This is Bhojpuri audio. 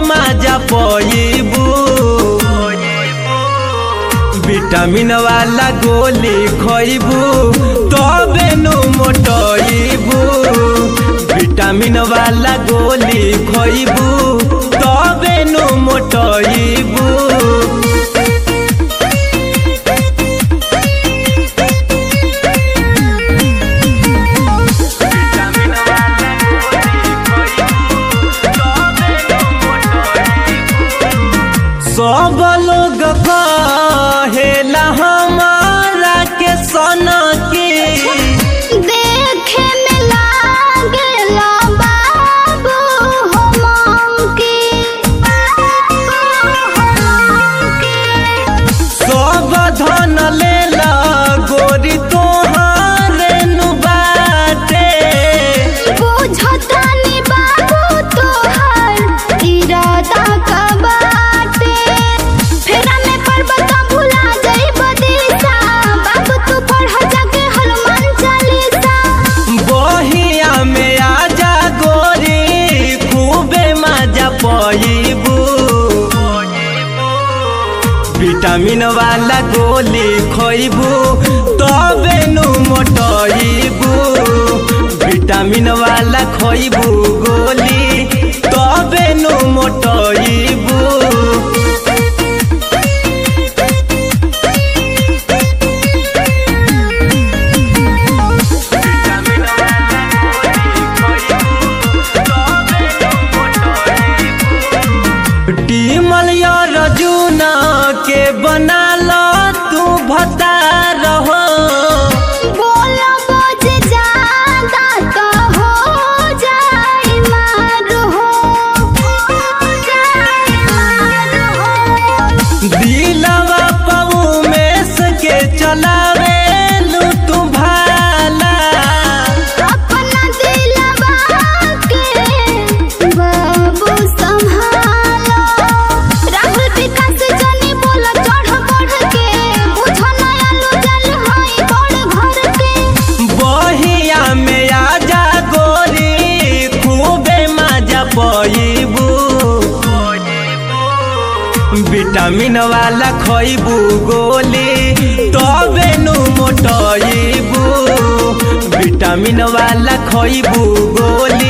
माजा पईबू विटामिन वाला गोली खइबू तबे नु मोटइबू विटामिन वाला गोली खइबू तबे नु मोटइबू सब लोग कहेला हमारा के सना के देखे में लागेला बाबू हो मंकी सब धन लेला गोरी तोहारे नु बाटे बुझतानी बाबू तोहर इरादा का बाटे फेरा में पर्वत भुला जाइब दिशा बाबू तू पढ़ जाके हनुमान चालीसा बहिया में आजा गोरी खूबे मजा पईबू विटामिन वाला गोली खइबू तबे नु मोटइबू विटामिन वाला खइबू गोली तबे नु मोटइबू टीमल रजूना के बना लो तू भता रहो बोलो बोझ ज्यादा तो हो जाए मार हो हो जाए मार हो दिलवा पऊ में सके चलावे लू तू भाला अपना दिलवा के बाबू संभालो राहुल विकास जनी बोला चढ़ बढ़ के बुझो नया लो जल हाई बड़ घर के बहिया में आजा गोरी खूबे मजा पईबू विटामिन वाला खइबू गोली तबे नु मोटइबू विटामिन वाला खइबू गोली